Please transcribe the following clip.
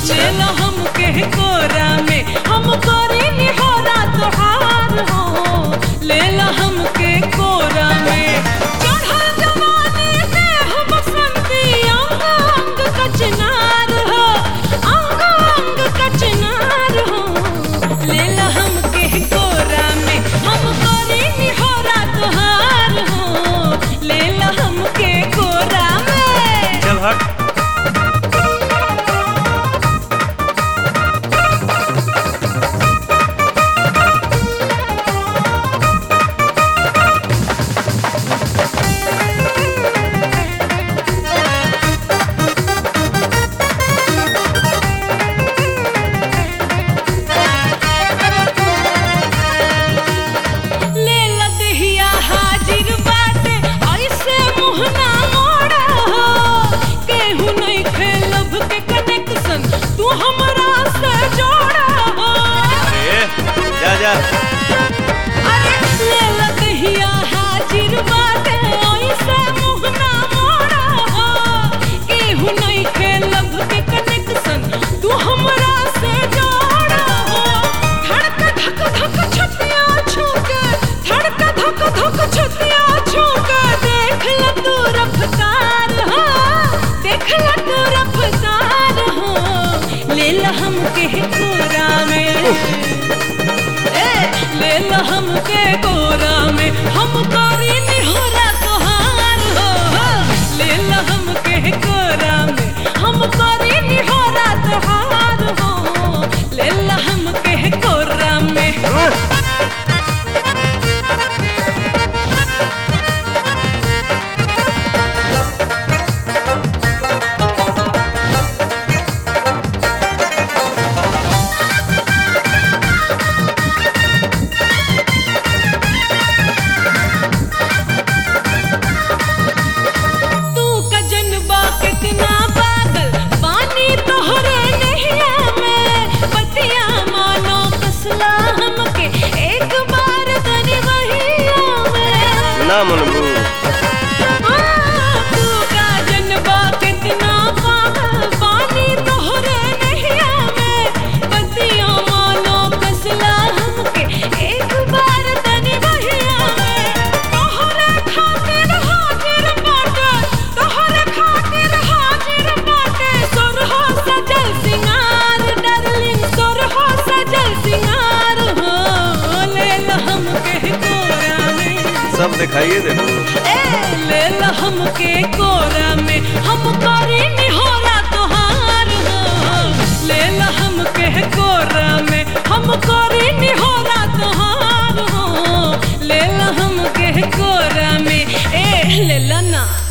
ले लो हमके कोरा में हम करे निहोरा तोहार हो ले लो हमके कोरा में चढ़ल जवानी देह बसंती अंग अंग कचनार हो अंग अंग कचनार हो ले लो हमके कोरा में हम करे निहोरा तोहार हो ले लो हमके कोरा में चल हट ले लदहिया हाजिर बाटे ऐसे मुँह ना मोड़ा हो केहू नहीं खेलब के कनेक्शन तू हमरा से जोड़ा हो ए जा जा अरे ले लदहिया हाजिर बाटे ऐसे मुँह ना मोड़ा हो केहू नहीं खेलब के कनेक्शन तू हमरा से जोड़ा हो धड़क धक धक छतिया छूके धड़क धक धक छतिया छूके देख ल तू रफ्तार हो देख ल तू रफ्तार हो ले ल हमके कोरा में ए ले ल हमके कोरा में हम करी निहोरा तोहार हो ले ल हमके कोरा में हम करी निहोरा तोहार हो ले ल हमके कोरा में तू का जनबा कितना पागल पानी तोहरे नहिया में पतिया मानो कसला हमके एक बार तनी वहिया में ना मनबू हाँ, तू का जनबा कितना पागल पानी तोहरे नहिया में पतिया मानो कसला हमके एक बार तनी वहिया में तोहरे खातिर हाजिर बाटे तोहरे खातिर हाजिर बाटे सोरहो सजल सिंगार डार्लिंग सोरहो सजल सिंगार हो ले ल हमके कोरा में सब दिखाइए देखो ए ले ल हमके कोरा में हम करी निहोरा तोहार हो ले ल हमके कोरा में हम करी निहोरा तोहार हो ले ल हमके कोरा में ए ले ल ना